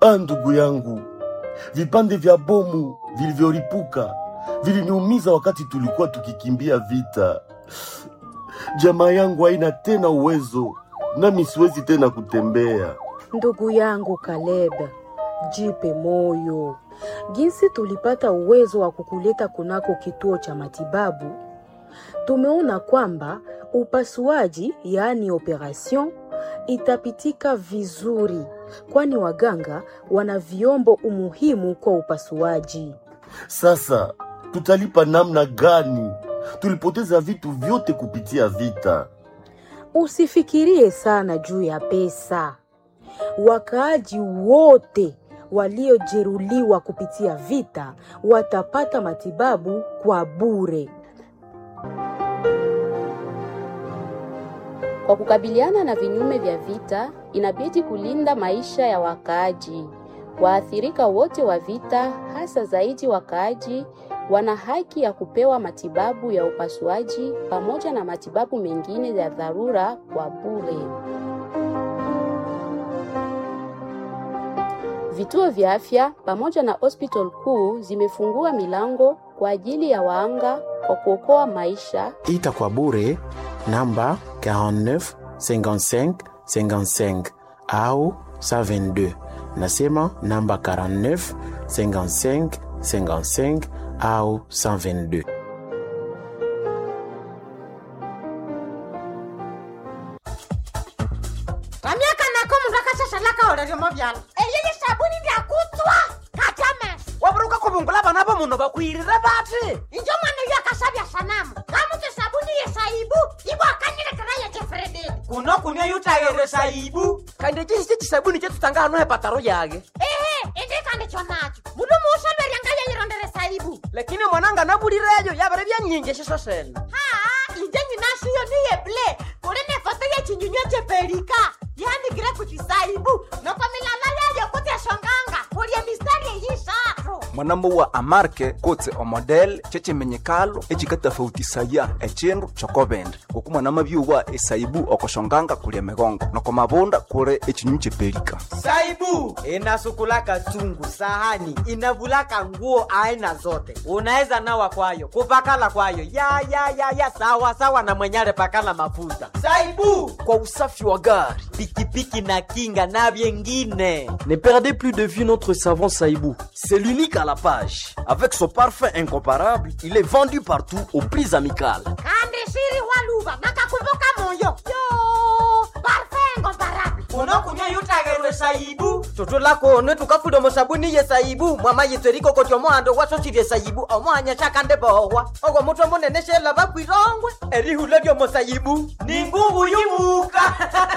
Ah, ndugu yangu, vipande vya bomu vilivyolipuka viliniumiza wakati tulikuwa tukikimbia vita. Jamaa yangu haina tena uwezo, nami siwezi tena kutembea. Ndugu yangu Caleb, jipe moyo. Jinsi tulipata uwezo wa kukuleta kunako kituo cha matibabu, tumeona kwamba upasuaji, yaani operation, itapitika vizuri, kwani waganga wana vyombo umuhimu kwa upasuaji. Sasa tutalipa namna gani? Tulipoteza vitu vyote kupitia vita. Usifikirie sana juu ya pesa. Wakaaji wote waliojeruhiwa kupitia vita watapata matibabu kwa bure. Kwa kukabiliana na vinyume vya vita, inabidi kulinda maisha ya wakaaji. Waathirika wote wa vita, hasa zaidi wakaaji, wana haki ya kupewa matibabu ya upasuaji pamoja na matibabu mengine ya dharura kwa bure. Vituo vya afya pamoja na hospital kuu zimefungua milango kwa ajili ya waanga kwa kuokoa maisha ita kwa bure namba 49 55 55 au 122 nasema namba 49 55 55 au 122 ramyaka nako mundu akashashalaka oleryomo vyala eyeye sabuni ndyakutswa katyamesa waburuka kubungula bana bo muno bakwirire bati injo mwana uyo akasabya sanamu kamutse sabuni yesaibu ibwakanyilekera yekefrededi kuno kunia yutayere saibu kandi chisi chisabuni chetutanga hano hepataro yage ehe indikandi chonacho mundu muusolweryanga yeyirondere saibu lakini mwananga nabulireyo yabere byanyingi shiso sene haa inje nyinashiyo niyeble kuli nefoto yechinyunywa chepelika yanikire kuchisaibu noko milala yayo kutyashonganga kulye mistari eyishatu mwanamo wa amarke kotse omodel chechimenyekalo echikatafautisaya echindu chokobende ngoku mwanama byuwa esaibu okoshonganga kulya migongo noko mabunda kuli echinyu chepelika saibu inasukulaka chungu sahani inavulaka nguo aina zote unaweza nawa kwayo kupakala kwayo ya ya ya ya sawa sawa na mwenyale pakala mafuta saibu kwa usafi wa gari pikipiki na kinga na vyengine Ne perdez plus de vue notre savon Saïbou. C'est l'unique à la page. Avec son parfum incomparable, il est vendu partout aux prix amicales. kandi shiri waluva nakakumbuka moyo yo parfengo mbarabi kuno kunia yutagerwe saibu tutulakone tukafuda musabuni ye saibu mwama yitweriko koti omohando wasosirye saibu omohanya shakande bohwa ogwo mutwe munene shela bakwirongwe erihula lyomusaibu ni ngungu yimuka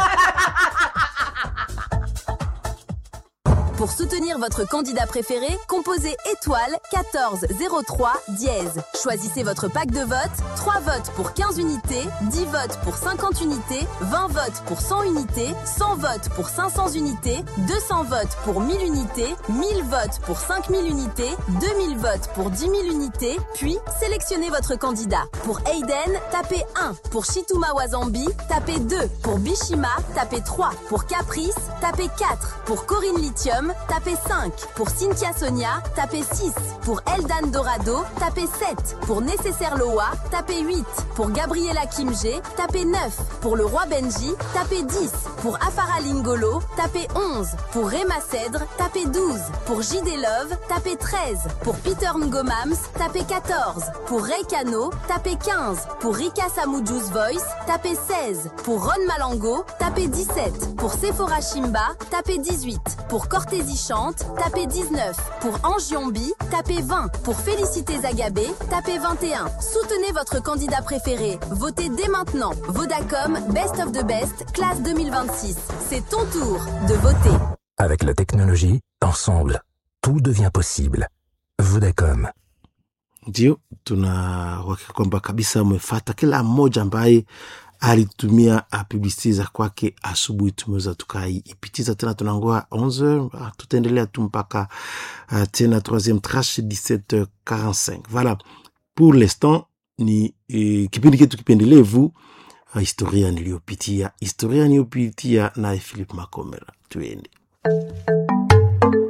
Pour soutenir votre candidat préféré, composez étoile 14 03 dièse. Choisissez votre pack de vote, 3 votes pour 15 unités, 10 votes pour 50 unités, 20 votes pour 100 unités, 100 votes pour 500 unités, 200 votes pour 1000 unités, 1000 votes pour 5000 unités, 2000 votes pour 10 000 unités, puis sélectionnez votre candidat. Pour Aiden, tapez 1. Pour Shituma Wazambi, tapez 2. Pour Bishima, tapez 3. Pour Caprice, tapez 4. Pour Corinne Lithium, tapez 5. Pour Cynthia Sonia, tapez 6. Pour Eldan Dorado, tapez 7. Pour Nécessaire Loa, tapez 8. Pour Gabriela Kimge, tapez 9. Pour le roi Benji, tapez 10. Pour Afara Lingolo, tapez 11. Pour Rema Cèdre, tapez 12. Pour JD Love, tapez 13. Pour Peter Ngomams, tapez 14. Pour Ray Cano, tapez 15. Pour Rika Samujus Voice, tapez 16. Pour Ron Malango, tapez 17. Pour Sephora Shimba, tapez 18. Pour Cortési Chante, tapez 19. Pour Angiombi, tapez 20. Pour Félicité Zagabé, tapez 21. Soutenez votre candidat préféré. Votez dès maintenant. Vodacom Best of the Best, classe 2026. C'est ton tour de voter. Avec la technologie, ensemble, tout devient possible. Vodacom. ndio tunauhakika kwamba kabisa umefata kila mmoja ambaye alitumia publicite za kwake asubuhi tumeweza tukaipitiza tena tunangoa 11 ah, tutaendelea tu mpaka uh, tena troisième trache 17h45 voilà pour l'instant ni eh, kipindi ketu kipendelevu uh, historia niliyopitia historia niliyopitia naye philip makomera tuende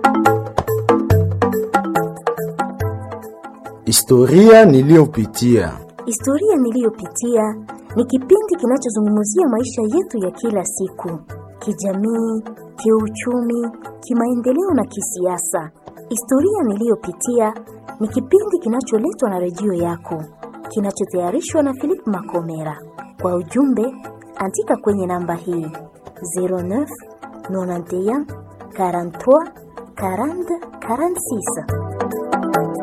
Historia niliyopitia. Historia niliyopitia ni kipindi kinachozungumzia maisha yetu ya kila siku, kijamii, kiuchumi, kimaendeleo na kisiasa. Historia niliyopitia ni kipindi kinacholetwa na redio yako, kinachotayarishwa na Philip Makomera. Kwa ujumbe, andika kwenye namba hii 09 91 43 40 46.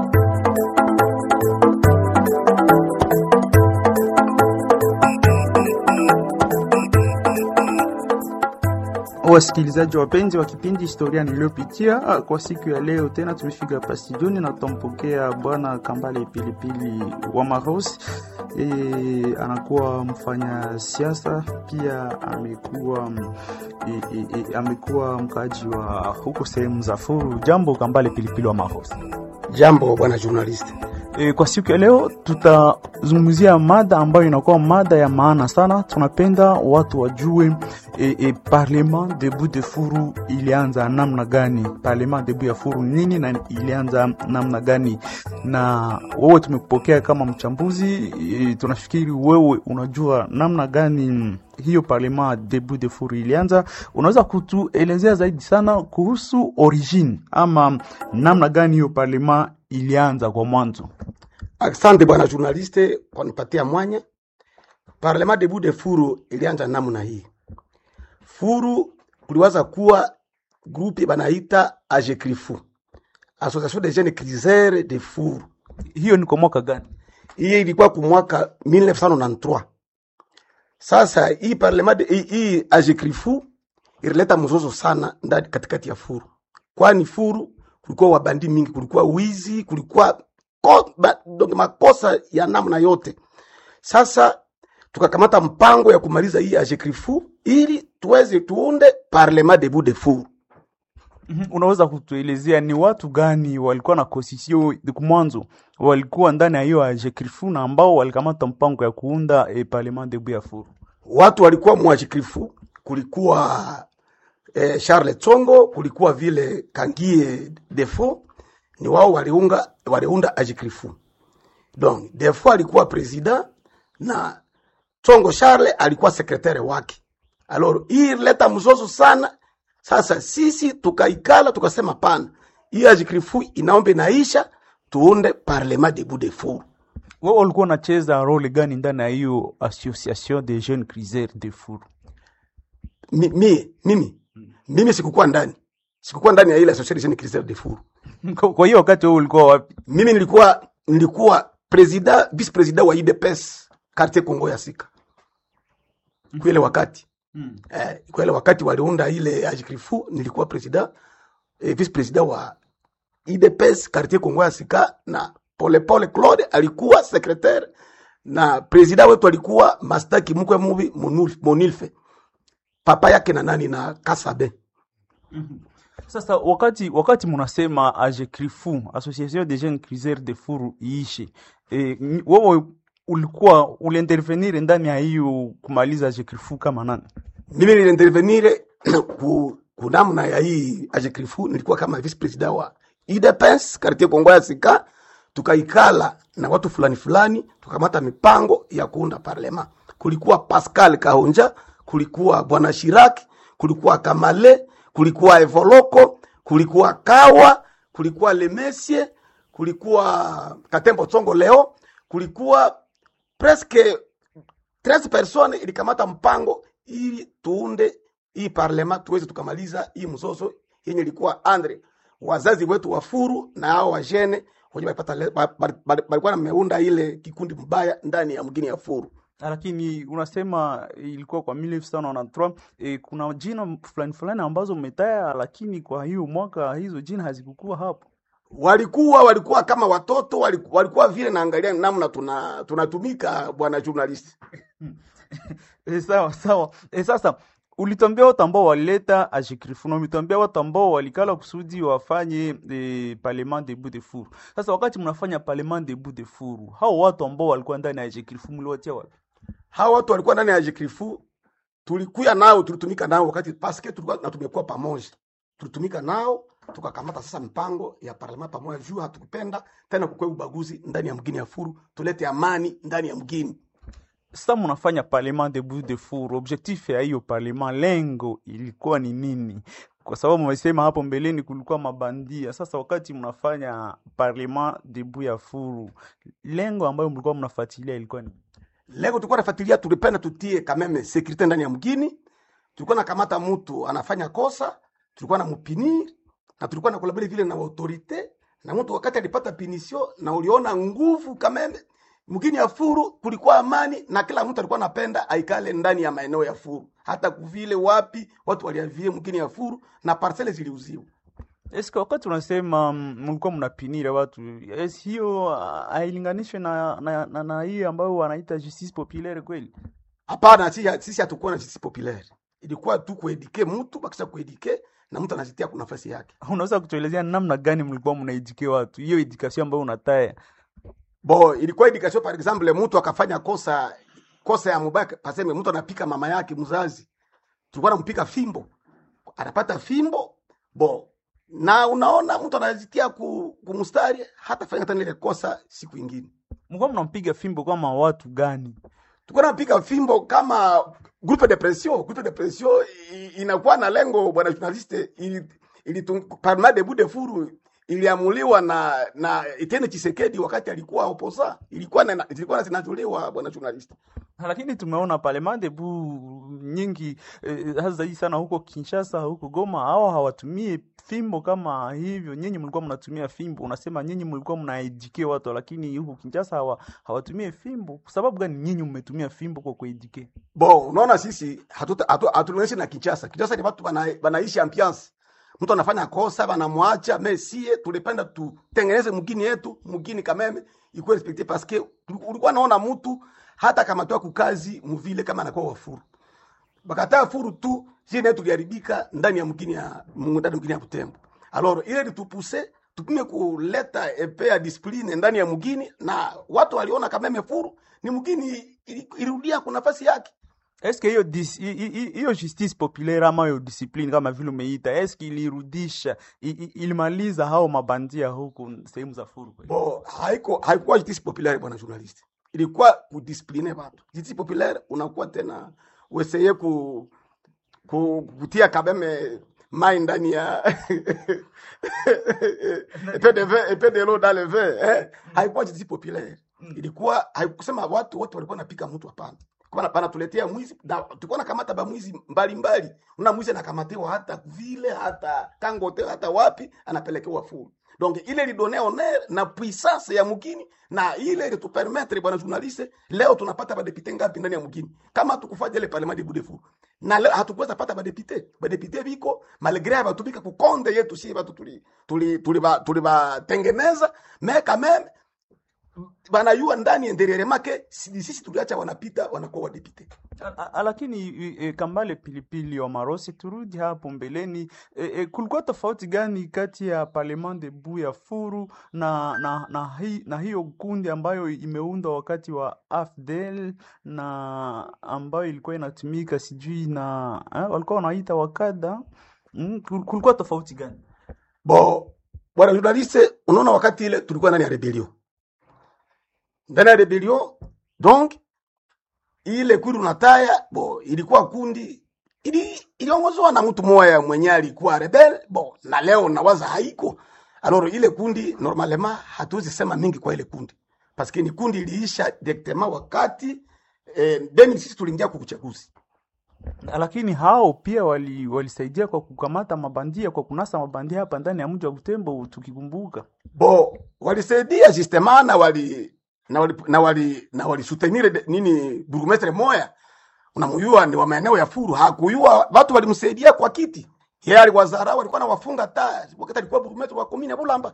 Wasikilizaji wapenzi wa kipindi historia niliyopitia, ah, kwa siku ya leo tena tumefika hapa studioni na tutampokea bwana Kambale Pilipili wa Maros. E, anakuwa mfanya siasa pia amekuwa mm, e, e, e, amekuwa mkaaji wa huko sehemu za Furu. Jambo Kambale Pilipili wa Maros. Jambo bwana journalist. E, kwa siku ya leo tutazungumzia mada ambayo inakuwa mada ya maana sana. Tunapenda watu wajue e, e, Parlement debout de Furu ilianza namna gani? Parlement debout ya Furu nini na ilianza namna gani? Na wewe tumekupokea kama mchambuzi e, tunafikiri wewe unajua namna gani hiyo Parlement debout de Furu ilianza. Unaweza kutuelezea zaidi sana kuhusu origine ama namna gani hiyo Parlement ilianza kwa mwanzo? Asante bwana journaliste kwa nipatia mwanya. Parlement debout de Furu ilianza namna hii. Furu kuliwaza kuwa grupe banaita AGECRIFU, Association des jeunes criseurs de Furu. Hiyo ni kwa mwaka gani? Hiyo ilikuwa kwa mwaka 1993. Sasa hii parlement de- hii, hii AGECRIFU ilileta mzozo sana ndani katikati ya Furu, kwani Furu kulikuwa wabandi mingi, kulikuwa wizi, kulikuwa ko, ba, donc makosa ya namna yote. Sasa tukakamata mpango ya kumaliza hii AGECRIFU ili tuweze tuunde parlement debout de Furu. Mhm, Unaweza kutuelezea ni watu gani walikuwa na kosisio mwanzo walikuwa ndani ya hiyo AGECRIFU na ambao walikamata mpango ya kuunda e, parlement debout ya Furu? Watu walikuwa mwajikrifu, kulikuwa eh, Charles Tsongo, kulikuwa vile Kangie Defo, ni wao waliunga waliunda ajikrifu. Donc Defo alikuwa president na Tsongo Charles alikuwa sekretari wake. Alors hii ilileta mzozo sana. Sasa sisi tukaikala tukasema, pana hii ajikrifu inaomba inaisha, tuunde parlement debout de Furu. Wewe ulikuwa unacheza role gani ndani ya hiyo association des jeunes criseurs de Furu? mi, mi, mimi mimi sikukuwa ndani sikukuwa ndani ya ile association cristal de Furu. Kwa kwa hiyo wakati wewe ulikuwa wapi? Mimi nilikuwa nilikuwa president vice president wa IDPS quartier Kongo ya Sika kwa ile wakati Mm. eh, kwa ile wakati waliunda ile ajikrifu nilikuwa president eh, vice president wa IDPS quartier Kongo ya Sika na Pole Pole Claude alikuwa secretaire na president wetu alikuwa Mastaki Mkwe Mubi Monul- Monilfe papa yake na nani na Kasabe Sasa wakati wakati munasema AGECRIFU, Association des jeunes criseurs de Furu iishe, e, n- wewe ulikuwa uliintervenir ndani ya hiyo kumaliza AGECRIFU kama nani? mimi niliintervenire ku, ku namna ya hii ajekrifu nilikuwa kama vice president wa UDPS quartier Kongo ya Sika, tukaikala na watu fulani fulani, tukamata mipango ya kuunda parlema. Kulikuwa Pascal Kahonja, kulikuwa bwana Shiraki, kulikuwa Kamale, kulikuwa Evoloko, kulikuwa Kawa, kulikuwa Lemesie, kulikuwa Katembo Tsongo leo, kulikuwa presque 13 personnes ilikamata mpango ili tuunde hii parlema tuweze tukamaliza hii mzozo yenye ilikuwa andre wazazi wetu wa Furu na hao wajene wenye walipata le- ba- ba- ba- balikuwa nameunda ile kikundi mbaya ndani ya mgini ya Furu. Lakini unasema ilikuwa kwa 1993 e, kuna jina fulani fulani ambazo umetaya, lakini kwa hiyo mwaka hizo jina hazikukuwa hapo. Walikuwa walikuwa kama watoto walikuwa, walikuwa vile naangalia namna tuna tunatumika bwana journalist. E, sawa sawa. E, sasa ulitwambia watu ambao walileta AGECRIFU na umetwambia watu ambao walikala kusudi wafanye e, parlement debout de Furu. Sasa wakati mnafanya parlement debout de Furu, hao watu ambao walikuwa ndani ya AGECRIFU mliwatia wapi? Hawa watu walikuwa ndani ya Jekrifu, tulikuya nao tulitumika nao wakati paske tulikuwa na tumekuwa pamoja, tulitumika nao tukakamata sasa mpango ya parlema pamoja juu hatukupenda tena kukwe ubaguzi ndani ya mgini ya furu tulete amani ndani ya mgini Sasa mnafanya parlement de bout de four, objectif ya hiyo parlement, lengo ilikuwa ni nini? Kwa sababu mmesema hapo mbeleni kulikuwa mabandia. Sasa wakati mnafanya parlement de bout ya furu, lengo ambayo mlikuwa mnafuatilia ilikuwa ni lego tulikuwa nafuatilia tulipenda tutie kameme sekurite ndani ya mgini tulikuwa nakamata mtu anafanya kosa tulikuwa na mupinir na tulikuwa na kolabore vile na autorite na mtu wakati alipata pinisio na uliona nguvu kameme mgini ya furu kulikuwa amani na kila mtu alikuwa anapenda aikale ndani ya maeneo ya furu hata kuvile wapi watu waliavie mgini ya furu na parcele ziliuziwa Eske wakati unasema mm, mlikuwa mnapinira watu, es hiyo ah, hailinganishwe na, na, na, na hiyo ambayo wanaita justice populaire kweli? hapana sisi sisi hatukuwa na justice populaire ilikuwa tu kuedike mtu bakisha kuedike na mtu anazitia kwa nafasi yake Unaweza kutuelezea namna gani mlikuwa mnaedike watu, hiyo edikasio ambayo unataya? bo ilikuwa education par exemple mtu akafanya kosa kosa ya mubaya paseme mtu anapika mama yake mzazi tulikuwa nampika fimbo anapata fimbo bo na unaona mtu anazitia ku, kumustari hata fanya tena ile kosa siku ingine Mlikuwa mnampiga fimbo kama watu gani? tulikuwa napiga fimbo kama groupe de pression groupe de pression i- inakuwa na lengo bwana journaliste ili, ili parlement de bout de furu iliamuliwa na na Etienne Tshisekedi wakati alikuwa oposa ilikuwa na, ilikuwa zinatolewa bwana journaliste Lakini tumeona parlement de bout nyingi eh, hasa zaidi sana huko Kinshasa, huko Goma, hao hawatumie fimbo kama hivyo. Nyinyi mlikuwa mnatumia fimbo, unasema nyinyi mlikuwa mnaedike watu, lakini huko Kinshasa hawa, hawatumie fimbo. Kwa sababu gani nyinyi mmetumia fimbo kwa kuedike? Bo, unaona sisi hatuta- hatu- hatulinganishi na Kinshasa. Kinshasa ni watu wana- wanaishi ambiance. Mtu anafanya kosa banamwacha, mais sie tulipenda tutengeneze mgini yetu, mgini kameme ikuwe respecte parce que ulikuwa naona mtu hata kama toa kukazi mvile kama anakuwa wafuru. Bakataa furu tu, sie naye tuliharibika ndani ya mgini ya ndani ya mgini ya Butembo. Alors ile litupuse tupime kuleta epe ya discipline ndani ya mgini na watu waliona kameme furu ni mgini ili- ilirudia kwa nafasi yake. Eske hiyo dis- hi- hi- hi- hiyo justice populaire ama hiyo discipline kama vile umeita, eske ilirudisha i- i- ilimaliza hao mabandia huku sehemu za furu kweli? Bo, haiko haikuwa justice populaire bwana journalist, ilikuwa kudiscipline watu. Justice populaire unakuwa tena ueseye ku, ku kutia kabeme mai ndani ya epe de vin epe de l'eau dans le vin eh? Haikuwa justice populaire, ilikuwa haikusema watu wote walikuwa napika mtu, hapana kwa pana tuletea mwizi na tulikuwa nakamata ba mwizi mbalimbali. Una mwizi anakamatiwa hata vile hata kangote hata wapi anapelekewa furu. Donc ile lidone honneur na puissance ya mugini na ile ilitupermettre bwana journaliste, leo tunapata badepite ngapi ndani ya mugini kama tukufanya ile parlement de Budefu na leo hatukuweza pata badepite badepite biko malgré abatubika kukonde yetu si batu tuli tuli tuli ba tuli batengeneza mais quand même banayua ndani enderere make si- sisi tuliacha wanapita wanakuwa wadepite A- a- lakini i- e, Kambale Pilipili wa Marosi, turudi hapo mbeleni. E, e, kulikuwa tofauti gani kati ya parlement de bout ya furu na na, na, hi, na hiyo kundi ambayo imeundwa wakati wa AFDL na ambayo ilikuwa inatumika sijui na eh, walikuwa wanaita wakada mm, kul- kulikuwa tofauti gani? bo bwana journaliste unaona wakati ile tulikuwa ndani ya rebellion ndani ya rebellion donc ile kuri unataya bo ilikuwa kundi ili iliongozwa na mtu mmoja mwenye alikuwa rebel bo na leo nawaza haiko alors ile kundi normalement hatuwezi sema mingi kwa ile kundi parce que ni kundi iliisha directement wakati eh, 2006 tuliingia kwa uchaguzi Lakini hao pia wali, walisaidia kwa kukamata mabandia, kwa kunasa mabandia hapa ndani ya mji wa Butembo, tukikumbuka bo walisaidia justement na wali na wali na wali na wali soutenir de- nini burgomestre moya unamuyua ni wa maeneo ya furu hakuyua watu walimsaidia kwa kiti yeye aliwazarau alikuwa na wafunga taa wakati alikuwa burgomestre wa komine ya Bulamba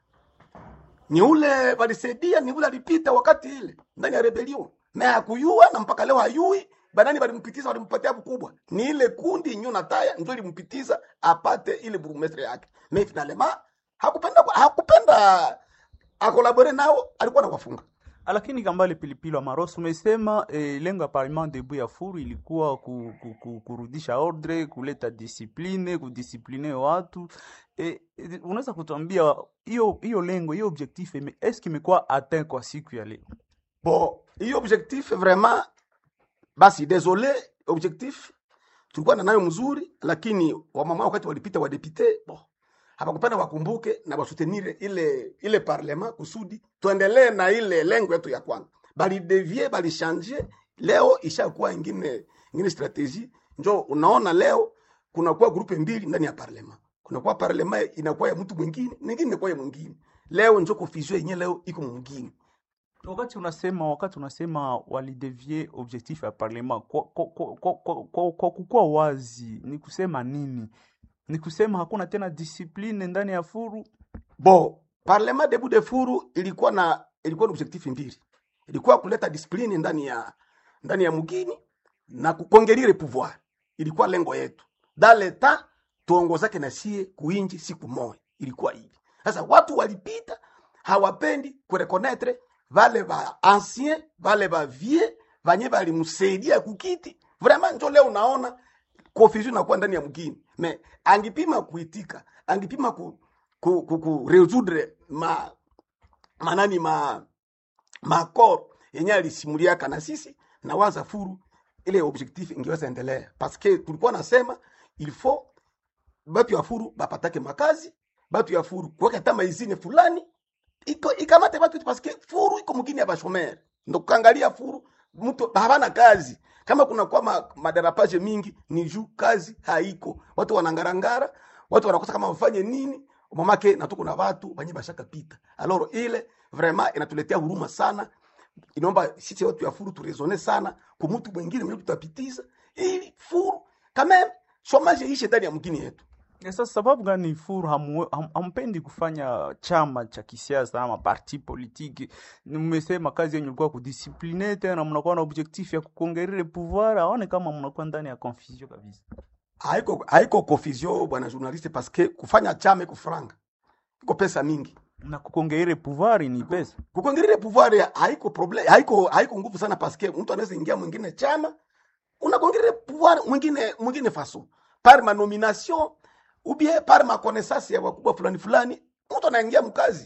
ni ule walisaidia ni ule alipita wakati ile ndani ya rebellion na hakuyua na mpaka leo hayui banani walimpitiza walimpatia kubwa ni ile kundi nyo na taya ndio ilimpitiza apate ile burgomestre yake mais finalement hakupenda hakupenda akolabore nao alikuwa na wafunga lakini kambale pilipili wa maroso umesema eh, lengo ya parlement debu ya furu ilikuwa ku, ku, ku, kurudisha ordre kuleta disipline kudisipline watu eh, eh, unaweza kutuambia hiyo hiyo lengo hiyo objectif ime- eske imekuwa atteint kwa siku ya leo bon hiyo objectif vraiment basi désolé objectif tulikuwa na nayo mzuri lakini wamama wakati walipita wadepite bon hapakupenda wakumbuke na wasutenire ile ile parlement kusudi tuendelee na ile lengo yetu ya kwanza balidevie balishanje leo ishakuwa ingine ingine strategie njo unaona leo kunakuwa grupe mbili ndani ya parlement kunakuwa parlement inakuwa ya mtu mwingine ningine inakuwa ya mwingine leo njo confusion yenyewe leo iko mwingine wakati unasema wakati unasema walidevie objectif ya parlement kwa, kwa, kwa, kwa, kwa, kwa, kwa kukuwa wazi ni kusema nini ni kusema hakuna tena discipline ndani ya furu Bon, parlement debout de furu ilikuwa na ilikuwa na objectif mbili. Ilikuwa kuleta discipline ndani ya ndani ya mugini na kukongerire pouvoir. Ilikuwa lengo yetu. Dans le temps tuongozake na sie kuinji siku moja. Ilikuwa hivi. Sasa watu walipita hawapendi kureconnaître vale va ancien, vale va vieux, vanye valimsaidia kukiti. Vraiment njo leo unaona confusion inakuwa ndani ya mgini. Me angipima kuitika, angipima ku, ku, ku, ku resoudre ma manani ma makor yenye alisimuliaka na sisi na waza furu ile objectif ingeweza endelea paske tulikuwa nasema il faut batu ya furu bapatake makazi batu ya furu kuweka hata maizine fulani iko ikamate batu itu paske furu iko mugini ya bashomere ndo kuangalia furu mtu havana kazi kama kuna kwa ma, madarapage mingi ni juu kazi haiko watu wanangarangara watu wanakosa kama wafanye nini mamake na tuko na watu banye bashaka pita alors ile vraiment inatuletea huruma sana inaomba sisi watu ya furu turesone sana kwa mtu mwingine mwenye tutapitiza ili furu kama chomage ishe ndani ya mgini yetu sasa sababu gani furu hamu- ham- hampendi kufanya chama cha kisiasa ama parti politiki mmesema kazi yenyu ilikuwa kudisipline tena mnakuwa na objectif ya kukongerere pouvoir aone kama mnakuwa ndani ya confusion kabisa haiko haiko confusion bwana journaliste parce que kufanya chama iko franga iko pesa mingi na kukongerere pouvoir ni pesa kukongerere pouvoir ya- haiko problem haiko haiko nguvu sana parce que mtu anaweza ingia mwingine chama unakongerere pouvoir mwingine mwingine faso par ma nomination ou bien par ma connaissance ya wakubwa fulani fulani mtu anaingia mkazi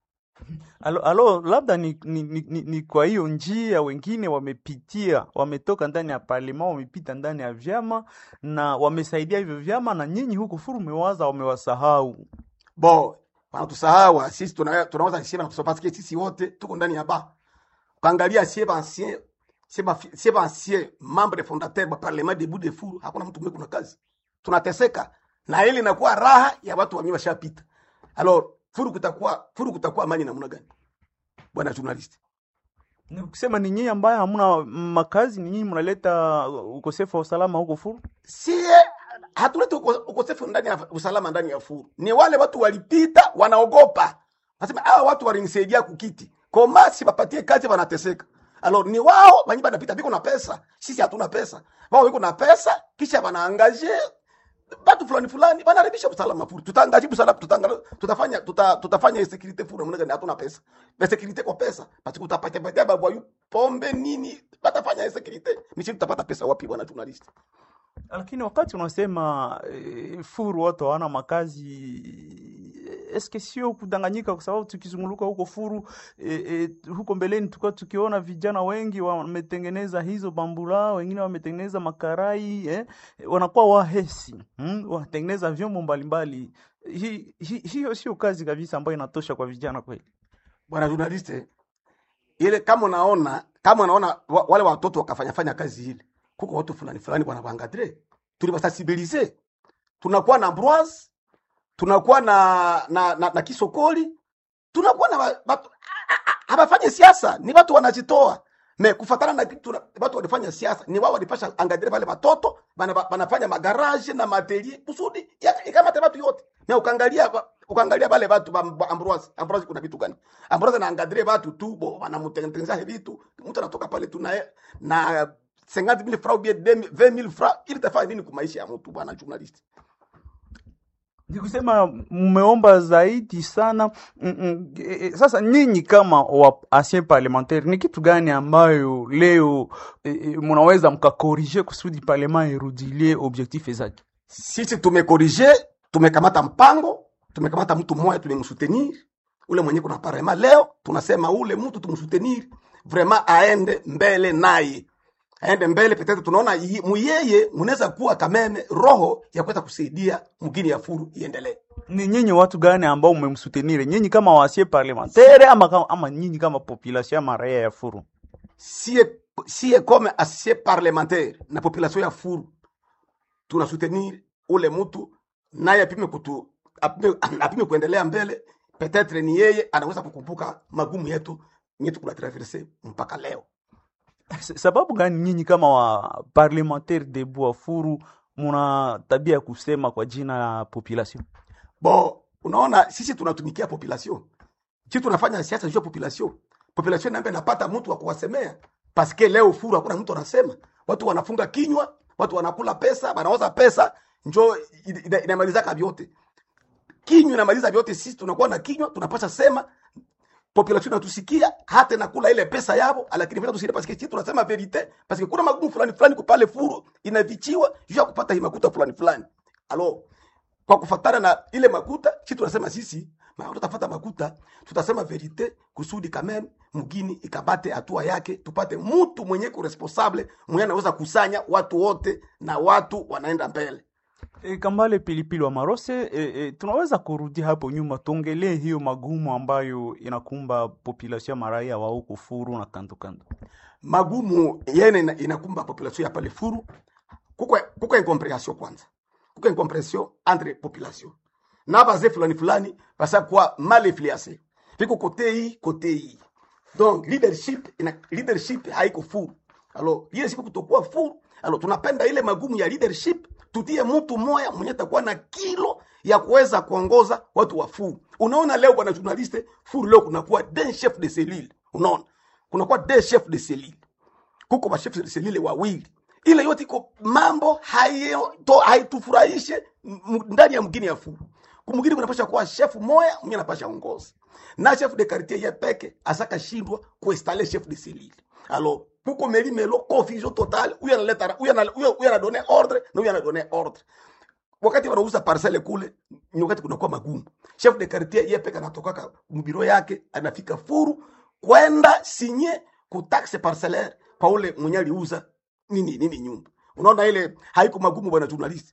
alo, alo labda ni, ni, ni, ni, ni kwa hiyo njia wengine wamepitia wametoka ndani ya parlema wamepita ndani ya vyama na wamesaidia hivyo vyama na nyinyi huku furu mewaza wamewasahau bo wanatusahau sisi tuna- tunaweza sie banatusahau parce que sisi wote tuko ndani ya ba kuangalia sie bancien sie ba sie bancien membre fondateur ba parlement debout de furu hakuna mtu mwe kuna kazi tunateseka na ile inakuwa raha ya watu wenyewe washapita alors furu kutakuwa furu kutakuwa amani namna gani bwana journalist ni kusema ni nyinyi ambaye hamuna makazi ni nyinyi mnaleta ukosefu wa usalama huko furu sie hatulete uko- ukosefu ndani ya usalama ndani ya furu ni wale watu walipita wanaogopa nasema hawa watu walinisaidia kukiti koma si bapatie kazi wanateseka alors ni wao wenye banapita biko na pesa sisi hatuna pesa wao wiko na pesa kisha wanaangaje batu fulani fulani banaribisha usalama furu tutaangaji usalama tutangala tutafanya tuta, tutafanya security furu namna gani hatuna pesa na security kwa pesa basi kutapatia patia babu yu pombe nini batafanya security misi tutapata pesa wapi bwana journalist lakini wakati unasema e, furu watu hawana makazi eske sio kudanganyika kwa sababu tukizunguluka huko furu e, e, huko mbeleni tulikuwa tukiona vijana wengi wametengeneza hizo bambula wengine wametengeneza makarai eh, wanakuwa wahesi hmm? wanatengeneza vyombo mbalimbali hi, hi, hiyo sio kazi kabisa ambayo inatosha kwa vijana kweli bwana journaliste ile kama unaona kama unaona wa, wale watoto wakafanya fanya kazi ile kuko watu fulani fulani bwana bangadre tulibasensibilize tunakuwa na Ambroise tunakuwa na na, na, na Kisokoli tunakuwa na ba- batu habafanye siasa ni watu wanajitoa me kufatana na kitu na- watu walifanya siasa ni wao walipasha angadire wale watoto bana- banafanya magaraje na materie kusudi ya- ikamate watu yote na ukaangalia ba- ukaangalia wale watu ba ba- Ambroise Ambroise kuna vitu gani Ambroise na angadire watu tu bo wanamtengeneza vitu mtu anatoka pale tu na na 50000 francs ou bien 20000 francs ili tafanya nini kwa maisha ya mtu bwana journalist ni kusema mmeomba zaidi sana mm, mm, e, e, sasa nyinyi kama wa ancien parlementaire ni kitu gani ambayo leo e, e, mnaweza mkakorije kusudi parlema irudilie objectif zake sisi tumekorije tumekamata mpango tumekamata mtu mmoja tulimsutenir ule mwenye kuna parema leo tunasema ule mtu tumsutenir vraiment aende mbele naye aende mbele petete tunaona yi- muyeye munaweza kuwa kameme roho ya kuweza kusaidia mgini ya furu iendelee ni nyinyi watu gani ambao mmemsutenire nyinyi kama wasie parlementaire ama, kama- ama nyinyi kama population ama raia ya furu sie sie comme asie parlementaire na population ya furu tuna soutenir ule mtu naye apime kutu apime, apime kuendelea mbele petetre ni yeye anaweza kukumbuka magumu yetu nyetu kuna traverse mpaka leo S- sababu gani nyinyi kama wa parlementaire debu wa furu muna tabia ya kusema kwa jina la population bo unaona sisi tunatumikia population sisi tunafanya siasa juu ya population population nambe napata mtu wa kuwasemea paske leo furu hakuna mtu anasema watu wanafunga kinywa watu wanakula pesa wanaoza pesa njo ina- ina- inamalizaka vyote kinywa inamaliza vyote sisi tunakuwa na kinywa tunapasha sema population inatusikia hata nakula ile pesa yabo lakini vile tusikie paske sisi tunasema verite paske kuna magumu fulani fulani kupale furu inavichiwa juu ya kupata hii makuta fulani fulani alo kwa kufatana na ile makuta si tunasema sisi ma- tutafata makuta tutasema verite kusudi kameme mgini ikabate hatua yake tupate mtu mwenye kuresponsable mwenye anaweza kusanya watu wote na watu wanaenda mbele E, Kambale Pilipili wa Marose, e, e, tunaweza kurudi hapo nyuma tuongelee hiyo magumu ambayo inakumba population ya maraia wa huku Furu na kando kando. magumu yene ina- inakumba population ya pale furu kuko kuko incomprehension kwanza kuko incomprehension entre population na baze fulani fulani basa kwa mal influencé viko kote hii kote hii donc leadership ina leadership haiko furu alors leadership kutokuwa furu alors tunapenda ile magumu ya leadership tutie mtu moya mwenye atakuwa na kilo ya kuweza kuongoza watu wa furu unaona leo bwana journaliste furu leo kunakuwa deux chef de cellule unaona kunakuwa deux chef de cellule kuko machef de cellule wawili ile yote iko mambo hayo- to- haitufurahishe m- ndani ya mgini ya furu kumgini kunapasha kuwa chef moya mwenye anapasha ongoza na chef de quartier ye peke asaka shindwa kuinstalle chef de cellule alors kuko meli melo confusion totale huyu analeta huyu ana- huyu huyu anadone ordre na huyu anadone ordre wakati wanauza parcele kule ni wakati kunakuwa magumu chef de quartier ye peke anatokaka mbiro yake anafika furu kwenda sinye kutaxe parcellaire kwa ule mwenye aliuza nini nini nyumba unaona ile haiko magumu bwana journalist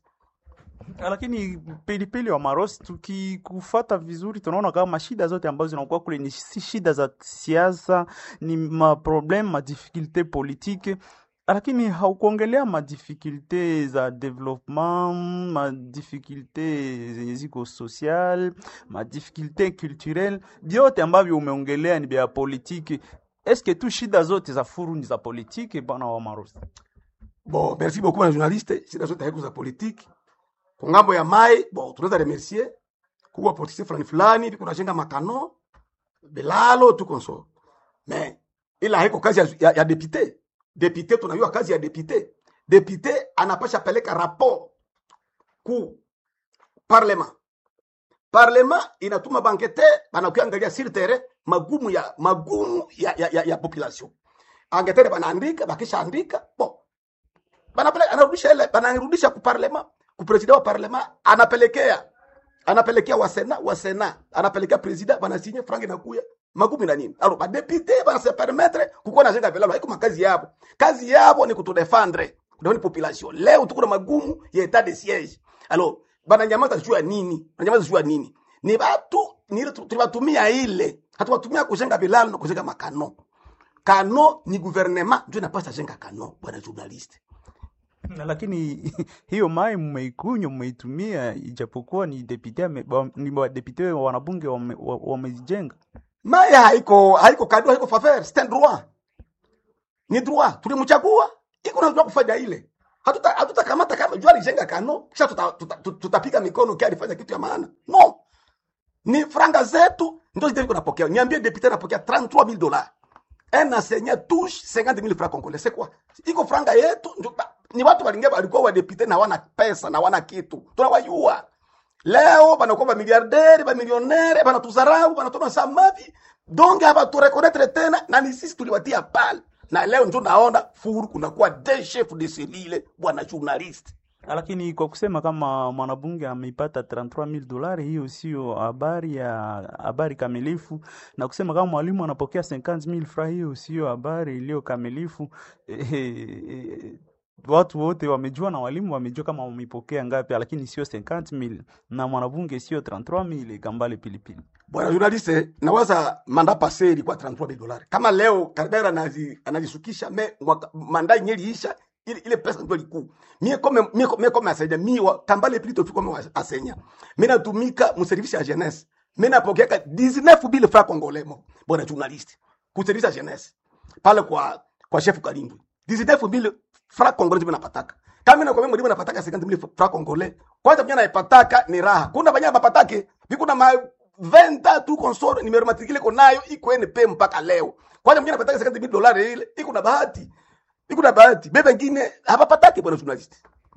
Lakini Pilipili wa Marose, tukikufata vizuri, tunaona kama shida zote ambazo zinakuwa kule ni si shida za siasa, ni maprobleme madifikulte politike lakini haukuongelea madifikulte za development, madifikulte zenye ziko social, madifikulte culturel, vyote ambavyo umeongelea ni vya politiki. Eske tu shida zote za furu ni za politiki, bwana wa Marose? bon merci beaucoup bwana journaliste shida zote haiko za politiki kwa ngambo ya mai bon tunaweza remercier kuwa politisi fulani fulani viko najenga makano bilalo tuko nso mais ila haiko kazi ya, ya, ya depute depute tunajua kazi ya depute depute anapasha peleka rapport ku parlement parlement inatuma bankete banakuangalia sur terrain magumu ya magumu ya, ya, ya, ya population angetere banaandika bakishaandika bon banapeleka anarudisha ile banarudisha ku parlement ku president wa parlement anapelekea anapelekea wa sena wa sena anapelekea president banasinye frangi nakuya magumi na nini alors ba député bana se permettre kukuwa na jenga vilalo haiko makazi yabo kazi yabo ni kutudefendre kudefendre population leo tuko na magumu ya etat de siège alors bana nyamaza juu ya nini bananyamaza juu ya nini ni batu ni ile tu- tulibatumia ile hatuwatumia kujenga vilalo na kujenga makano kano ni gouvernement ndio inapasa jenga kano bwana journaliste Na lakini hiyo mai mmeikunywa mmeitumia, ijapokuwa ni depute ame- wa- ni wadepute wanabunge wame- wa- wamezijenga. maya haiko haiko kado haiko faveur c'est un droit ni droit tulimchagua iko na droit kufanya ile hatuta hatutakamata kama jua alijenga kano kisha tutapiga tuta, tuta, tutapiga mikono kia alifanya kitu ya maana no ni franga zetu ndio zile napokea niambie député anapokea 33000 dollars un enseignant touche 50000 francs congolais c'est quoi iko franga yetu ndio ba- ni watu walingia walikuwa wa député na wana pesa na wana kitu tunawajua leo banakuwa bamiliardere bamilionere banatuzarau banatona samavi donc abaturekonetre tena na ni sisi tuliwatia pale na leo njo naona furu kunakuwa de chef de selile bwana journaliste lakini kwa kusema kama mwanabunge ameipata 33000 dolari, hiyo sio habari ya habari kamilifu, na kusema kama mwalimu anapokea 50000 francs, hiyo sio habari iliyo kamilifu. Eh, eh, watu wote wamejua na walimu wamejua kama wamepokea ngapi, lakini sio 50000 na mwanabunge sio 33000 kambale pilipili. bwana journaliste nawaza manda pase ilikuwa 33 dolari kama leo Kardera anazi, anazisukisha me mwaka- manda yenye iliisha ile, ile pesa ndio likuu mie kome mie, mie kome asenya mie wa kambale plito tu kome wa- asenya mimi natumika mu service ya jeunesse mimi napokea 19000 francs congolais mo bwana journaliste ku service ya jeunesse pale kwa kwa chef Kalimbwe 19000 francs congolais mimi napataka kama mimi nakwambia mwalimu napataka 50000 francs congolais kwanza mimi naipataka ni raha kuna banya bapatake biko na ma 20 tu consort numero matricule iko nayo iko NP mpaka leo kwanza mimi napataka 50000 dolari ile iko na bahati iko na bahati bebe wengine hapapatake bwana journalist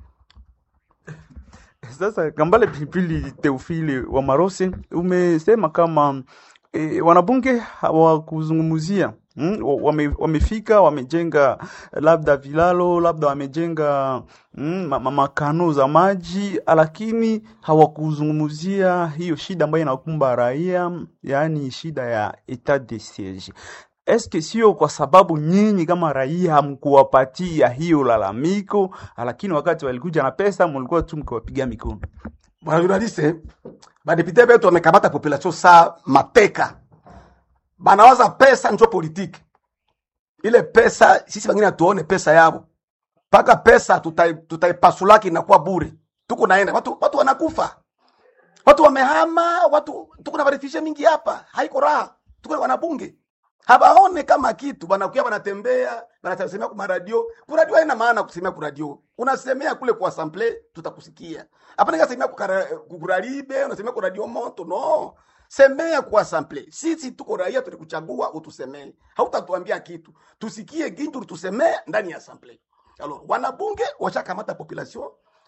Sasa Kambale Pilipili Teofile wa Marose, umesema kama e, wanabunge hawakuzungumzia mm, wa- wame, wamefika wamejenga labda vilalo labda wamejenga mm, ma- ma- makano za maji, lakini hawakuzungumzia hiyo shida ambayo inakumba raia, yaani shida ya etat de siege. Eske sio kwa sababu nyinyi kama raia hamkuwapatia hiyo lalamiko, lakini wakati walikuja na pesa mulikuwa tu mkiwapiga mikono? bwana journaliste badepute betu wamekamata population saa mateka banawaza pesa njo politiki ile pesa sisi wengine hatuone pesa yabo mpaka pesa tutai- tutaipasulaki inakuwa bure tuko naenda watu, watu wanakufa watu wamehama watu tuko na varefishe mingi hapa haiko raha tuko na wanabunge habaone kama kitu banakuya banatembea banasemea ku maradio ku radio haina maana kusemea ku radio unasemea kule kwa assemble tutakusikia hapana kasemea ku kara- ku radibe unasemea ku radio moto no semea kwa assemble sisi tuko raia tulikuchagua utusemee hautatuambia kitu tusikie gintu tusemee ndani ya assemble alors wanabunge washakamata population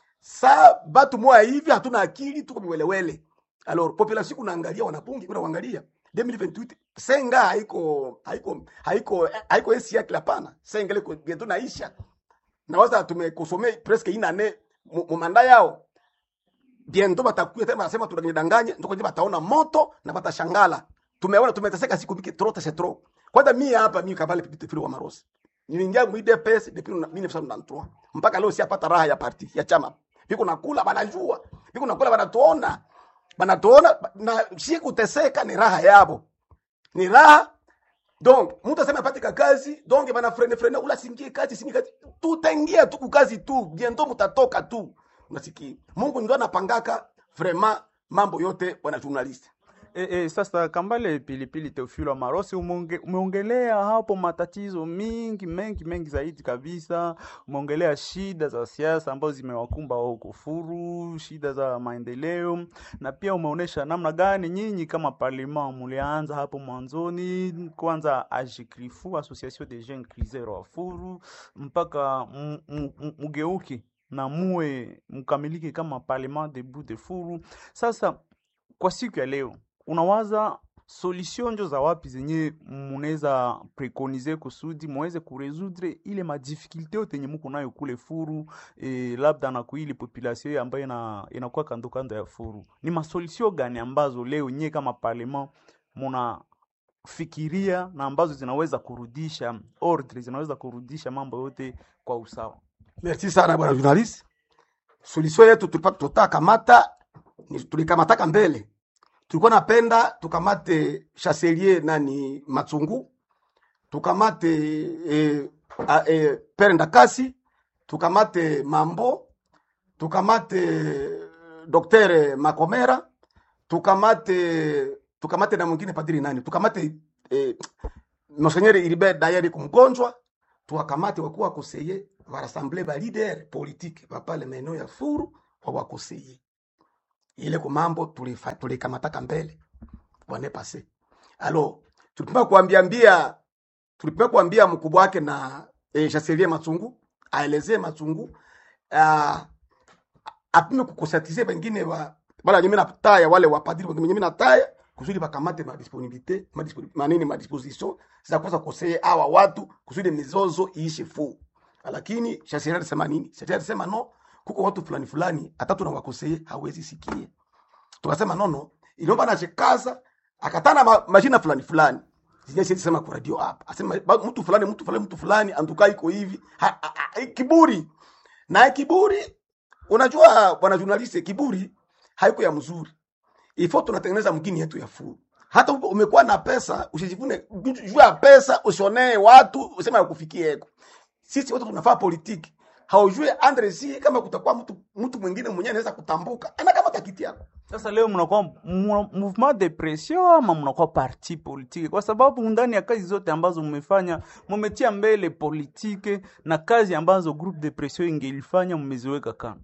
sa batu moya hivi hatuna akili tuko miwelewele alors population kunaangalia wanabunge kuna kuangalia 2028 senga haiko haiko haiko haiko esi yake hapana senga liko geto naisha na waza tumekosome presque ina ne mu manda yao bientôt batakuya tena basema tunanidanganya ndio kwenye bataona moto na batashangala tumeona tumeteseka siku mingi trop c'est trop kwanza mimi hapa mimi kabale pipite fili wa marosi niliingia mu IDPS depuis 1993 mpaka leo siapata raha ya parti ya chama biko nakula banajua biko nakula banatuona banatuona na si kuteseka ni raha yabo ni raha donc mtu asema apatika kazi donc bana frene frene ula singie kazi singie kazi tutaingia tu kukazi tu bientôt mutatoka tu unasikia Mungu ndio anapangaka vraiment mambo yote bwana journalist E, e, sasa Kambale Pilipili Teofilo wa Marosi umeonge, umeongelea hapo matatizo mingi mengi mengi zaidi kabisa. Umeongelea shida za siasa ambazo zimewakumba wao kufuru, shida za maendeleo, na pia umeonyesha namna gani nyinyi kama parlema mulianza hapo mwanzoni, kwanza AGCRIFU, Association des Jeunes Criseurs wa Furu, mpaka m- m- m- mugeuke na muwe mkamilike kama parlement debout de Furu. Sasa kwa siku ya leo unawaza solution njo za wapi zenye munaweza preconize kusudi muweze kuresudre ile madifikulte yote yenye muko nayo kule Furu e, labda na kuili population ambayo ina, inakuwa kando kando ya Furu, ni masolution gani ambazo leo nyie kama parlement munafikiria na ambazo zinaweza kurudisha ordre, zinaweza kurudisha mambo yote kwa usawa? merci sana bwana journalist solution yetu tulipata tutakamata ni- tulikamataka mbele tulikuwa napenda tukamate chancelier nani Matsungu tukamate eh, a- eh, Pere Ndakasi tukamate Mambo tukamate Dr. Makomera tukamate tukamate na mwingine padiri nani tukamate eh, Monseigneur Ilibert Dayari kumgonjwa tuwakamate wakuwa koseye varassemble ba leader politique bapale maeneo ya Furu wawakoseye ile kwa mambo tulifa- tulikamataka mbele bwane pase alors tulipima kuambia mbia tulipima kuambia mkubwa wake na eh, Chancelier Matsungu aelezee Matsungu uh, apime kukosatize wengine wa bala nyemi nataya wale wapadiri wenye mimi nataya kusudi bakamate madisponibilite madispo- manini madisposition za kuweza kosea hawa watu kusudi mizozo iishe fu lakini sheria alisema nini sheria alisema no kuko watu fulani fulani hata tunawakosea hawezi sikie tukasema nono iliomba nachekaza akatana ma, majina fulani fulani zenye siwezi sema kwa radio hapa asema ba- mtu fulani mtu fulani mtu fulani antukaa iko hivi ha, ha, ha, kiburi na kiburi unajua bwana journalist kiburi haiko ya mzuri ifo tunatengeneza mgini yetu ya furu hata upo- umekuwa na pesa usijivune juu ya pesa usionee watu useme yakufikieko sisi wote tunafaa politiki haujue andresi kama kutakuwa mtu mtu mwingine mwenyewe anaweza kutambuka ana kama takiti yako Sasa leo mnakuwa mu- mouvement de pression ama mnakuwa parti politique, kwa sababu ndani ya kazi zote ambazo mmefanya mmetia mbele politike na kazi ambazo groupe de pression ingelifanya mmeziweka kando.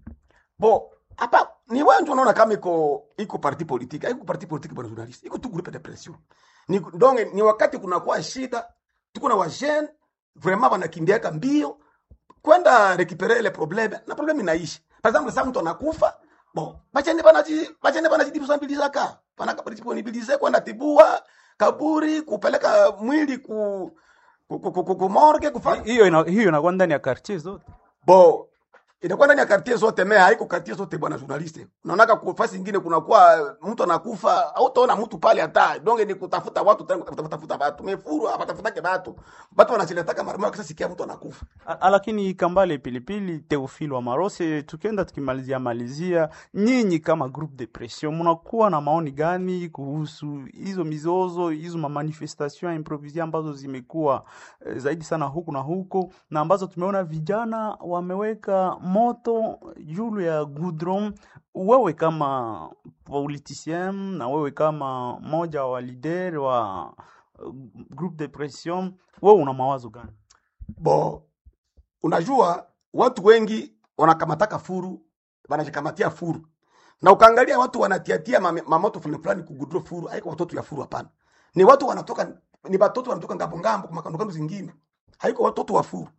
bo hapa ni wewe ndio unaona kama iko iko parti politique haiko parti politique bwana journalist iko tu groupe de pression ni donge ni wakati kunakuwa shida tuko na wajene vraiment wanakimbiaka mbio kwenda récupérer ile problème na problème inaishi par exemple sasa mtu anakufa bon bachene banaji bachene banajidipsabilizaka banakadisponibilize kwenda tibua kaburi kupeleka mwili ku ku, ku, ku, ku, ku morgue kufanya Hiyo ina, hiyo inakuwa ndani ya quartier zote. bo inakuwa ndani ya kartie zote mea haiko kartie zote bwana journaliste unaonaka ku- fasi ingine kunakuwa mtu anakufa hautaona mtu pale hata donge ni kutafuta watu tena kutafuta tafuta watu mefuru abatafutake watu watu wanachiletaka mara moja kisa sikia mtu anakufa A- Lakini Kambale Pilipili, Teofilo wa Marose, tukienda tukimalizia malizia, nyinyi kama groupe de pression mnakuwa na maoni gani kuhusu hizo mizozo hizo mamanifestation improvise ambazo zimekuwa eh, zaidi sana huku na huko na ambazo tumeona vijana wameweka moto juu ya goudron. Wewe kama politicien na wewe kama moja wa leader wa uh, groupe de pression, wewe una mawazo gani? bo unajua watu wengi wanakamataka furu wanajikamatia furu na ukaangalia watu wanatiatia mame- mamoto fulani fulani kugudro furu haiko watoto ya furu hapana ni watu wanatoka ni watoto wanatoka ngambo ngambo kwa makandokando zingine haiko watoto wa furu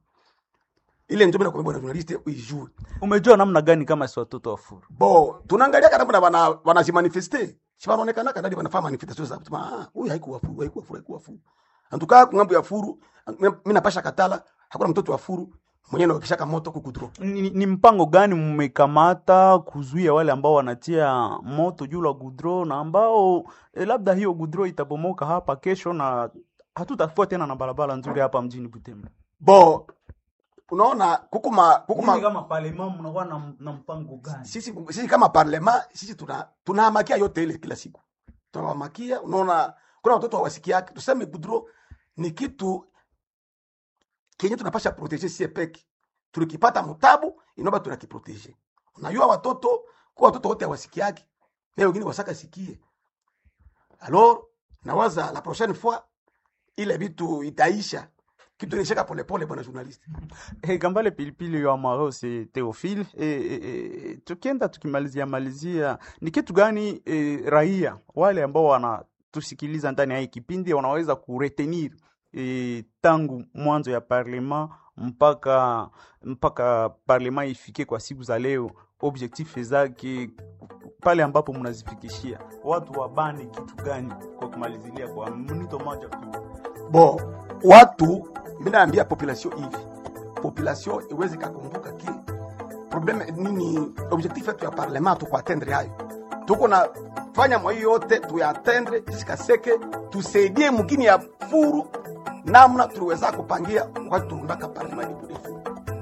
ile ndio mimi nakwambia bwana journalist uijue Umejua namna gani kama si watoto wa furu? bo tunaangalia kana bana wana wanajimanifeste si wanaonekana kana wana manifestation za kusema ah huyu haikuwa furu haikuwa furu haikuwa furu antukaa kungambo ya furu mimi napasha katala hakuna mtoto wa furu mwenyewe anakishaka moto kukudro Ni, ni mpango gani mmekamata kuzuia wale ambao wanatia moto juu la gudro na ambao eh, labda hiyo gudro itabomoka hapa kesho na hatutakuwa tena na barabara nzuri hapa mjini Butembo. bo unaona kukuma kukuma Nyinyi kama parlement mnakuwa na, na mpango gani? sisi, sisi kama parlema sisi tuna tunahamakia yote ile kila siku tunawamakia unaona kuna watoto hawasikiaki tuseme gudro ni kitu kenye tunapasha proteger sie peke tulikipata mutabu inaomba tunakiproteger unajua watoto kwa watoto wote hawasikiaki na wengine wasaka sikie alors nawaza la prochaine fois ile vitu itaisha kitu inaishaka polepole bwana journalist Hey, Kambale Pilipili wa Marose Theophile, e, e, e, tukienda tukimalizia malizia, ni kitu gani e, raia wale ambao wanatusikiliza ndani ya hii kipindi wanaweza kuretenir e, tangu mwanzo ya parlement mpaka mpaka parlement ifike kwa siku za leo, objectif zake pale ambapo mnazifikishia watu wabane kitu gani, kwa kumalizilia kwa mnito moja tu? bo watu mimi naambia population hivi population iweze kakumbuka ki probleme nini objectif yetu ya parlement tuko atendre hayo tuko na fanya mwa hiyo yote tuyatendre isikaseke tusaidie mugini ya furu namna tuliweza kupangia wakati tuundaka parlement ni burefu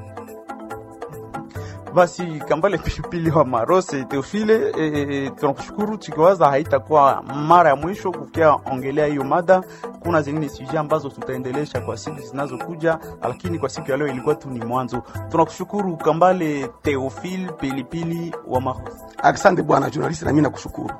Basi Kambale Pilipili wa Marose Teofile, e, e, tunakushukuru tukiwaza haitakuwa mara ya mwisho kufikia ongelea hiyo mada. Kuna zingine suje ambazo tutaendelesha kwa siku zinazokuja, lakini kwa siku ya leo ilikuwa tu ni mwanzo. Tunakushukuru Kambale Teofile Pilipili wa Marose. asante bwana journalist na mimi nakushukuru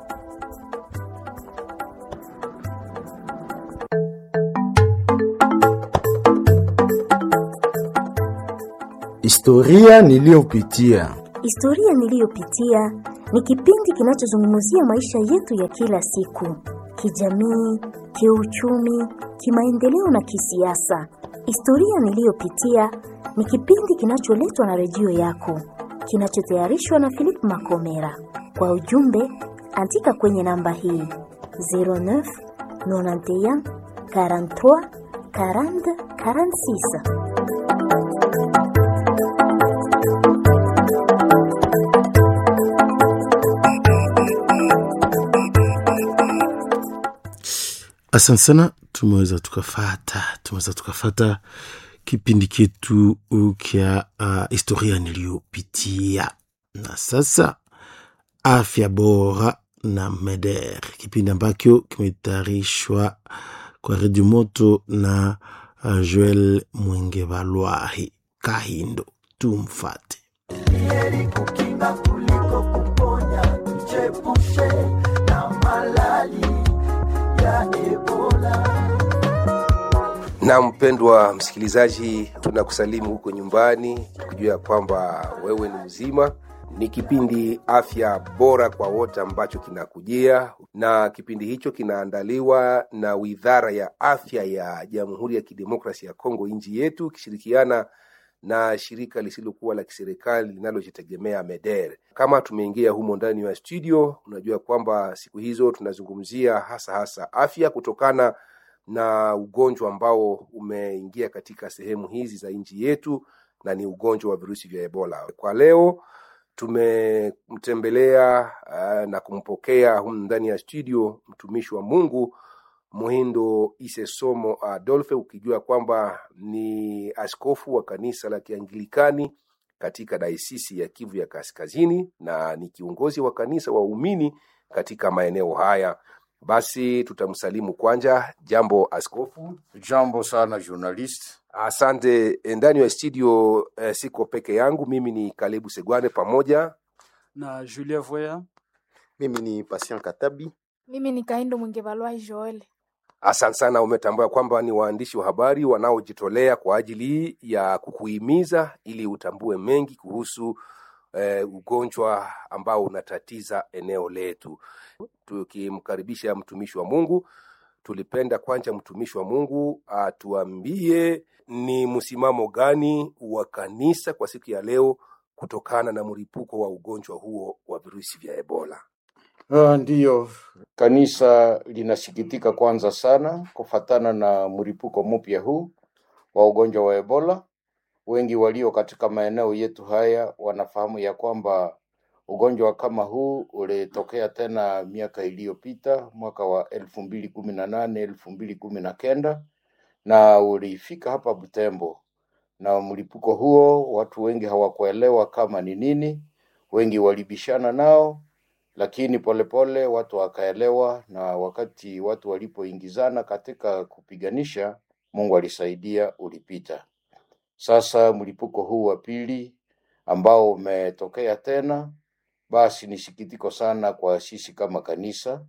Historia niliyopitia. Historia niliyopitia ni kipindi kinachozungumzia maisha yetu ya kila siku, kijamii, kiuchumi, kimaendeleo na kisiasa. Historia niliyopitia ni kipindi kinacholetwa na redio yako, kinachotayarishwa na Philip Makomera. Kwa ujumbe, andika kwenye namba hii 09 91 43 40 46. asante sana tumeweza tukafata tumeweza tukafata kipindi chetu kya uh, historia niliyopitia na sasa afya bora na meder kipindi ambacho kimetayarishwa kwa redio moto na uh, joel mwengevalwahi kahindo tumfate heri kukinga kuliko kuponya, tuchepushe na malali ya Ebola. na mpendwa msikilizaji tunakusalimu huko nyumbani tukijua ya kwamba wewe ni mzima ni kipindi afya bora kwa wote ambacho kinakujia na kipindi hicho kinaandaliwa na widhara ya afya ya jamhuri ya kidemokrasi ya kongo nchi yetu ikishirikiana na shirika lisilokuwa la kiserikali linalojitegemea meder kama tumeingia humo ndani ya studio unajua kwamba siku hizo tunazungumzia hasa hasa afya kutokana na ugonjwa ambao umeingia katika sehemu hizi za nchi yetu na ni ugonjwa wa virusi vya ebola kwa leo tumemtembelea uh, na kumpokea humu ndani ya studio mtumishi wa mungu muhindo isesomo adolfe ukijua kwamba ni askofu wa kanisa la kiangilikani katika daisisi ya kivu ya kaskazini na ni kiongozi wa kanisa waumini katika maeneo haya basi tutamsalimu kwanja jambo askofu jambo sana journalist asante ndani ya studio eh, siko peke yangu mimi ni karibu segwane pamoja na Julia Voya. Mimi ni Patient Katabi. Mimi ni Kaindo Mwingevalwai Joel. asante sana umetambua kwamba ni waandishi wa habari wanaojitolea kwa ajili ya kukuhimiza ili utambue mengi kuhusu eh, ugonjwa ambao unatatiza eneo letu tukimkaribisha mtumishi wa mungu tulipenda kwanza mtumishi wa mungu atuambie ni msimamo gani wa kanisa kwa siku ya leo kutokana na mlipuko wa ugonjwa huo wa virusi vya ebola Uh, ndiyo kanisa linasikitika kwanza sana kufatana na mlipuko mpya huu wa ugonjwa wa Ebola. Wengi walio katika maeneo yetu haya wanafahamu ya kwamba ugonjwa kama huu ulitokea tena miaka iliyopita mwaka wa elfu mbili kumi na nane elfu mbili kumi na kenda na ulifika hapa Butembo, na mlipuko huo watu wengi hawakuelewa kama ni nini, wengi walibishana nao lakini polepole pole, watu wakaelewa, na wakati watu walipoingizana katika kupiganisha, Mungu alisaidia, ulipita. Sasa mlipuko huu wa pili ambao umetokea tena, basi ni sikitiko sana kwa sisi kama kanisa,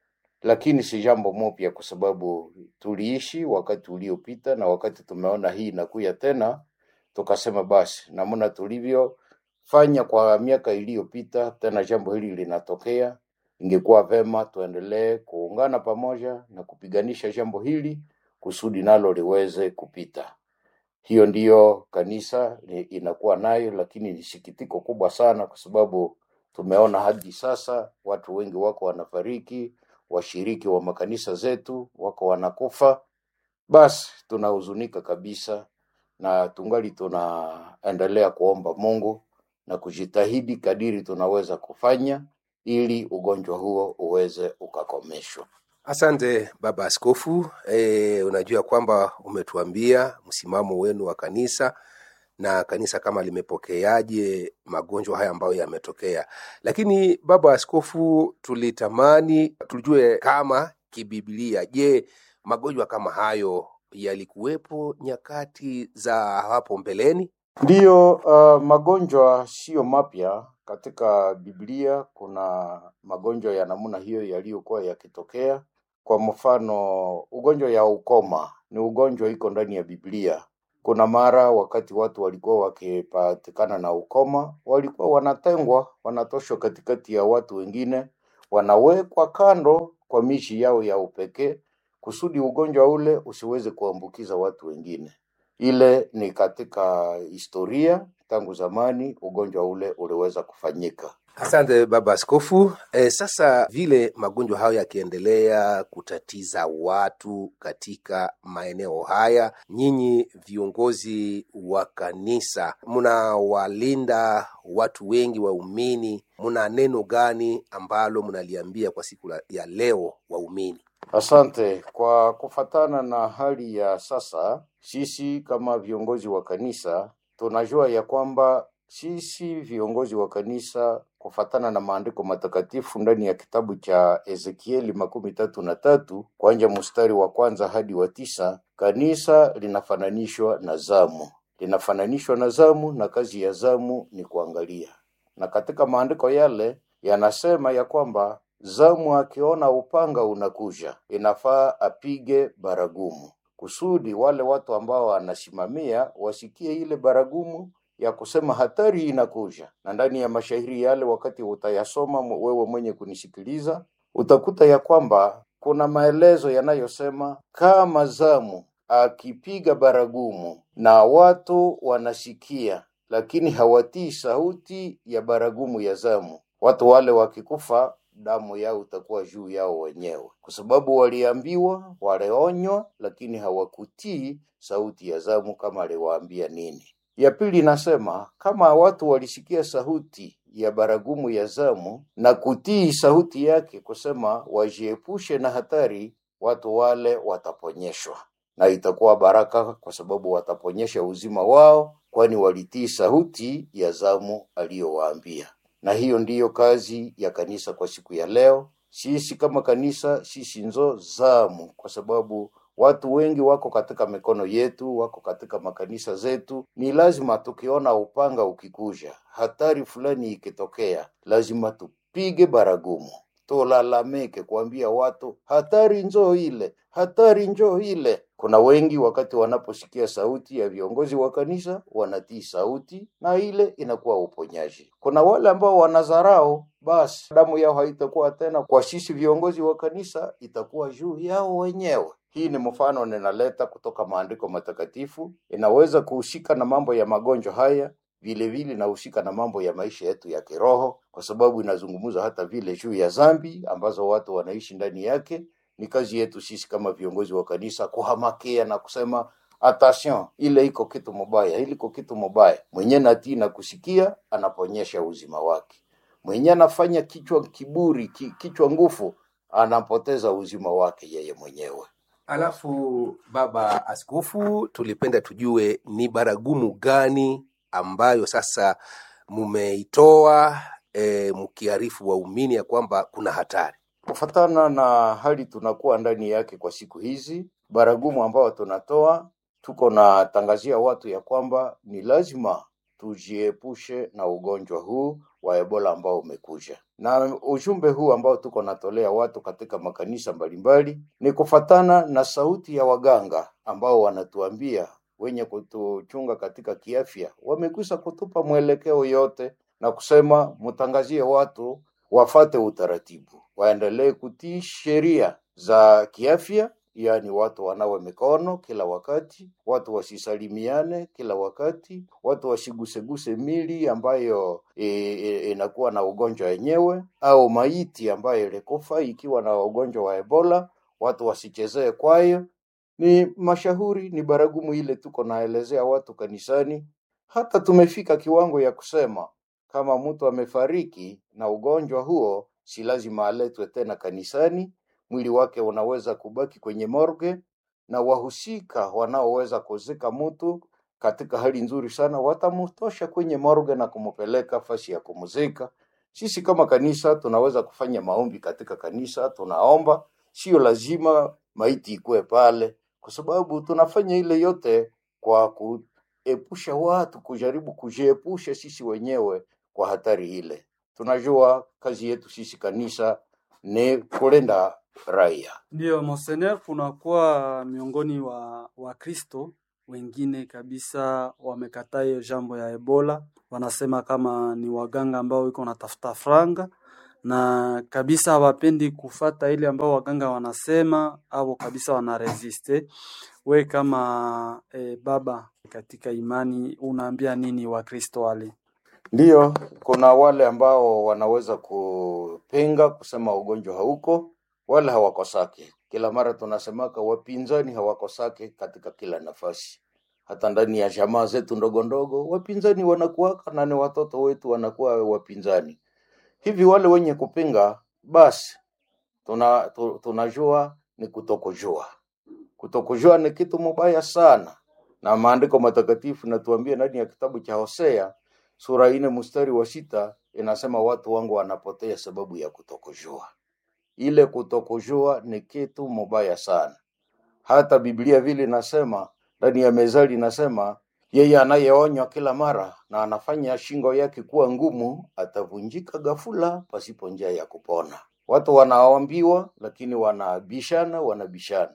lakini si jambo mopya, kwa sababu tuliishi wakati uliopita, na wakati tumeona hii inakuya tena, tukasema basi namna tulivyo fanya kwa miaka iliyopita, tena jambo hili linatokea, ingekuwa vema tuendelee kuungana pamoja na kupiganisha jambo hili kusudi nalo liweze kupita. Hiyo ndiyo kanisa ni- inakuwa nayo, lakini ni sikitiko kubwa sana, kwa sababu tumeona hadi sasa watu wengi wako wanafariki, washiriki wa makanisa zetu wako wanakufa. Basi tunahuzunika kabisa, na tungali tunaendelea kuomba Mungu na kujitahidi kadiri tunaweza kufanya ili ugonjwa huo uweze ukakomeshwa. asante baba askofu e, unajua kwamba umetuambia msimamo wenu wa kanisa na kanisa kama limepokeaje magonjwa haya ambayo yametokea lakini baba askofu tulitamani tujue kama kibiblia je magonjwa kama hayo yalikuwepo nyakati za hapo mbeleni Ndiyo, uh, magonjwa siyo mapya katika Biblia. Kuna magonjwa ya namna hiyo yaliyokuwa yakitokea. Kwa mfano, ugonjwa ya ukoma ni ugonjwa iko ndani ya Biblia. Kuna mara wakati watu walikuwa wakipatikana na ukoma, walikuwa wanatengwa, wanatoshwa katikati ya watu wengine, wanawekwa kando kwa mishi yao ya upekee, kusudi ugonjwa ule usiweze kuambukiza watu wengine. Ile ni katika historia tangu zamani, ugonjwa ule uliweza kufanyika. Asante baba askofu. E, sasa vile magonjwa hayo yakiendelea kutatiza watu katika maeneo haya, nyinyi viongozi wa kanisa mnawalinda watu wengi waumini, mna neno gani ambalo mnaliambia kwa siku la- ya leo waumini? Asante. Kwa kufatana na hali ya sasa, sisi kama viongozi wa kanisa tunajua ya kwamba sisi viongozi wa kanisa kufatana na maandiko matakatifu ndani ya kitabu cha Ezekieli makumi tatu na tatu kwanja mstari wa kwanza hadi wa tisa kanisa linafananishwa na zamu, linafananishwa na zamu, na kazi ya zamu ni kuangalia. Na katika maandiko yale yanasema ya kwamba zamu akiona upanga unakuja, inafaa apige baragumu kusudi wale watu ambao wanasimamia wasikie ile baragumu ya kusema hatari inakuja. Na ndani ya mashairi yale, wakati utayasoma mwe- wewe mwenye kunisikiliza, utakuta ya kwamba kuna maelezo yanayosema kama zamu akipiga baragumu na watu wanasikia, lakini hawatii sauti ya baragumu ya zamu, watu wale wakikufa damu yao itakuwa juu yao wenyewe, kwa sababu waliambiwa, walionywa, lakini hawakutii sauti ya zamu kama aliwaambia nini. Ya pili inasema kama watu walisikia sauti ya baragumu ya zamu na kutii sauti yake, kusema wajiepushe na hatari, watu wale wataponyeshwa na itakuwa baraka, kwa sababu wataponyesha uzima wao, kwani walitii sauti ya zamu aliyowaambia. Na hiyo ndiyo kazi ya kanisa kwa siku ya leo. Sisi kama kanisa, sisi nzo zamu, kwa sababu watu wengi wako katika mikono yetu, wako katika makanisa zetu. Ni lazima tukiona upanga ukikuja, hatari fulani ikitokea, lazima tupige baragumu, tulalamike, kuambia watu hatari njoo ile, hatari njoo ile. Kuna wengi wakati wanaposikia sauti ya viongozi wa kanisa wanatii sauti, na ile inakuwa uponyaji. Kuna wale ambao wanadharau, basi damu yao haitakuwa tena kwa sisi viongozi wa kanisa, itakuwa juu yao wenyewe. Hii ni mfano ninaleta kutoka maandiko matakatifu, inaweza kuhusika na mambo ya magonjwa haya vile vile inahusika na mambo ya maisha yetu ya kiroho, kwa sababu inazungumza hata vile juu ya dhambi ambazo watu wanaishi ndani yake. Ni kazi yetu sisi kama viongozi wa kanisa kuhamakia na kusema attention, ile iko kitu mubaya, ile iko kitu mubaya. Mwenye natii na kusikia anaponyesha uzima wake, mwenye anafanya kichwa kiburi, ki, kichwa nguvu, anapoteza uzima wake yeye mwenyewe. Alafu baba askofu, tulipenda tujue ni baragumu gani ambayo sasa mumeitoa e, mkiarifu waumini ya kwamba kuna hatari. Kufatana na hali tunakuwa ndani yake kwa siku hizi, baragumu ambao tunatoa, tuko na tangazia watu ya kwamba ni lazima tujiepushe na ugonjwa huu wa Ebola ambao umekuja, na ujumbe huu ambao tuko natolea watu katika makanisa mbalimbali ni kufatana na sauti ya waganga ambao wanatuambia wenye kutuchunga katika kiafya, wamekwisha kutupa mwelekeo yote na kusema mtangazie watu wafate utaratibu, waendelee kutii sheria za kiafya, yaani watu wanawe mikono kila wakati, watu wasisalimiane kila wakati, watu wasiguseguse mili ambayo e, e, inakuwa na ugonjwa wenyewe au maiti ambayo ilikufa ikiwa na ugonjwa wa Ebola, watu wasichezee kwayo. Ni mashauri, ni baragumu ile tuko naelezea watu kanisani. Hata tumefika kiwango ya kusema kama mtu amefariki na ugonjwa huo, si lazima aletwe tena kanisani. Mwili wake unaweza kubaki kwenye morgue, na wahusika wanaoweza kuzika mtu katika hali nzuri sana watamtosha kwenye morgue na kumpeleka fasi ya kumzika. Sisi kama kanisa tunaweza kufanya maombi katika kanisa, tunaomba, sio lazima maiti ikuwe pale, kwa sababu tunafanya ile yote kwa kuepusha watu, kujaribu kujiepusha sisi wenyewe kwa hatari ile. Tunajua kazi yetu sisi kanisa ni kulinda raia. Ndiyo, Monsenor, kunakuwa miongoni wa Wakristo wengine kabisa wamekataa hiyo jambo ya Ebola, wanasema kama ni waganga ambao iko natafuta franga na kabisa hawapendi kufata ile ambao waganga wanasema au kabisa wanaresiste. We kama eh, baba katika imani unaambia nini Wakristo wale? Ndiyo, kuna wale ambao wanaweza kupinga kusema ugonjwa hauko, wale hawakosake. Kila mara tunasemaka wapinzani hawakosake katika kila nafasi, hata ndani ya jamaa zetu ndogo ndogo wapinzani wanakuwaka, na ni watoto wetu wanakuwa wapinzani. Hivi wale wenye kupinga, basi tuna, tu, tunajua ni kutokujua. Kutokujua ni kitu mubaya sana, na maandiko matakatifu natuambia ndani ya kitabu cha Hosea sura ine mstari wa sita inasema watu wangu wanapotea sababu ya kutokujua. Ile kutokujua ni kitu mubaya sana. Hata Biblia vile inasema ndani ya Mezali inasema yeye anayeonywa kila mara na anafanya shingo yake kuwa ngumu atavunjika ghafula pasipo njia ya kupona. Watu wanaambiwa lakini wanabishana, wanabishana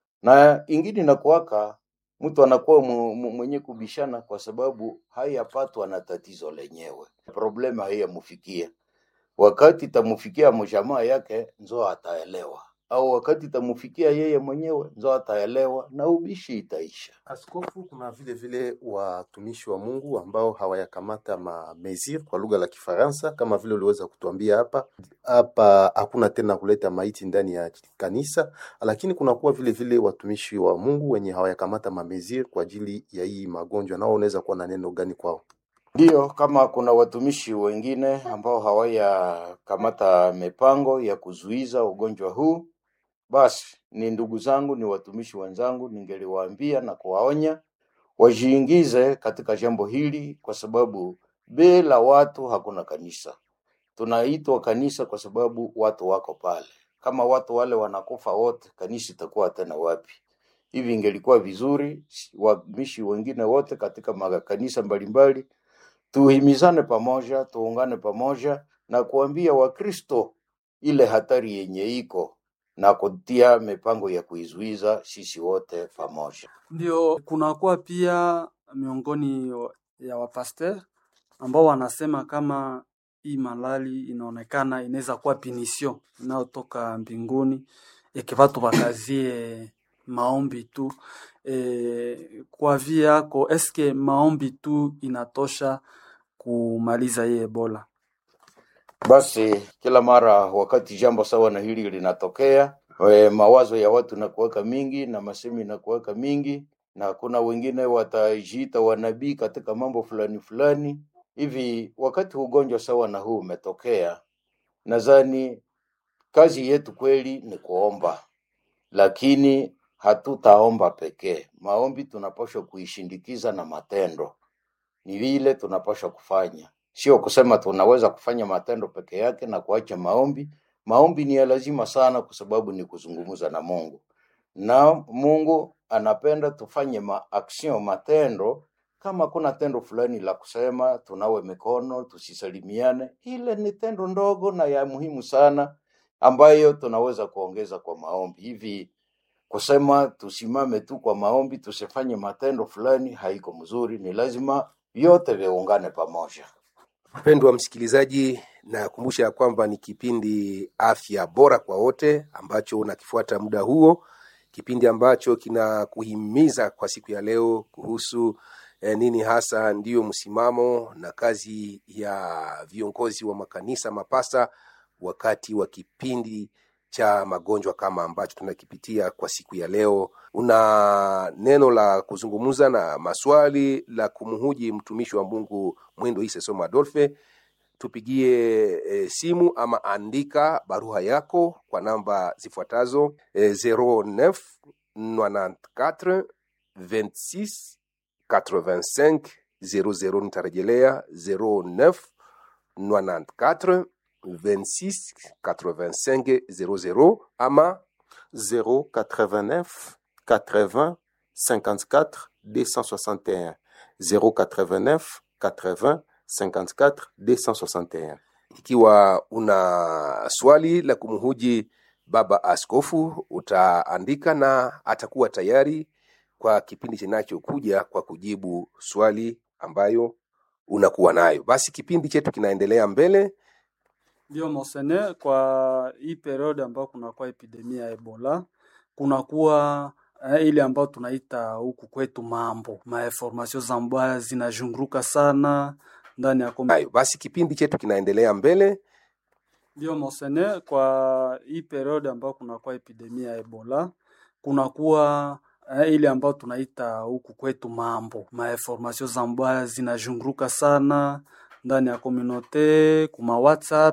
na ingine inakuwaka mtu anakuwa mu- mu- mwenye kubishana kwa sababu hayapatwa na tatizo lenyewe, problema haiyamfikia. Wakati itamufikia mjamaa yake nzo ataelewa, au wakati itamufikia yeye mwenyewe nzo ataelewa na ubishi itaisha. Askofu, kuna vile vile watumishi wa Mungu ambao hawayakamata ma mesure kwa lugha la Kifaransa, kama vile uliweza kutuambia hapa hapa, hakuna tena kuleta maiti ndani ya kanisa, lakini kunakuwa vile vile watumishi wa Mungu wenye hawayakamata ma mesure kwa ajili ya hii magonjwa, nao unaweza kuwa na neno gani kwao? Ndiyo, kama kuna watumishi wengine ambao hawayakamata mipango ya kuzuiza ugonjwa huu, basi ni ndugu zangu, ni watumishi wenzangu, ningeliwaambia na kuwaonya wajiingize katika jambo hili, kwa sababu bila watu hakuna kanisa. Tunaitwa kanisa kwa sababu watu wako pale. Kama watu wale wanakufa wote, kanisa itakuwa tena wapi? Hivi ingelikuwa vizuri watumishi wengine wote katika makanisa mbalimbali tuhimizane pamoja, tuungane pamoja na kuambia Wakristo ile hatari yenye iko na kutia mipango ya kuizuiza sisi wote pamoja. Ndio kunakuwa pia miongoni wa- ya wapaster ambao wanasema kama hii malali inaonekana inaweza kuwa pinisio inayotoka mbinguni, eke watu wakazie maombi tu. E, kwa vi yako eske maombi tu inatosha kumaliza hii Ebola? Basi kila mara wakati jambo sawa na hili linatokea, e, mawazo ya watu nakuweka mingi na masemi nakuweka mingi, na kuna wengine watajiita wanabii katika mambo fulani fulani hivi. Wakati ugonjwa sawa na huu umetokea, nadhani kazi yetu kweli ni kuomba, lakini hatutaomba pekee. Maombi tunapaswa kuishindikiza na matendo ni vile tunapaswa kufanya, sio kusema tunaweza kufanya matendo peke yake na kuacha maombi. Maombi ni ya lazima sana, kwa sababu ni kuzungumza na Mungu, na Mungu anapenda tufanye maaction, matendo. Kama kuna tendo fulani la kusema tunawe mikono, tusisalimiane, ile ni tendo ndogo na ya muhimu sana ambayo tunaweza kuongeza kwa maombi. Hivi kusema tusimame tu kwa maombi, tusifanye matendo fulani, haiko mzuri. Ni lazima vyote viungane pamoja. Mpendwa msikilizaji, nakumbusha ya kwamba ni kipindi afya bora kwa wote ambacho unakifuata muda huo, kipindi ambacho kinakuhimiza kwa siku ya leo kuhusu eh, nini hasa ndiyo msimamo na kazi ya viongozi wa makanisa mapasa wakati wa kipindi cha magonjwa kama ambacho tunakipitia kwa siku ya leo. Una neno la kuzungumza na maswali la kumhuji mtumishi wa Mungu Mwindo Ise Soma Adolfe, tupigie e, simu ama andika barua yako kwa namba zifuatazo e, 09 94 26 85 00. Nitarejelea 09 94 26 85 00 ama 089 80 54 261 089 80 54 261 ikiwa una swali la kumhuji baba askofu utaandika na atakuwa tayari kwa kipindi kinachokuja kwa kujibu swali ambayo unakuwa nayo basi kipindi chetu kinaendelea mbele Ndio monseigneur, kwa hii periode ambayo kunakuwa epidemia ya Ebola, kunakuwa eh, ile ambayo tunaita huku kwetu mambo mainformasio za mbaya zinazunguruka sana ndani ya komi- hayo basi kipindi chetu kinaendelea mbele Ndio monseigneur, kwa hii periode ambayo kunakuwa epidemia ya Ebola, kunakuwa eh, ile ambayo tunaita huku kwetu mambo mainformation za mbaya zinazunguruka sana ndani ya komunote kuma WhatsApp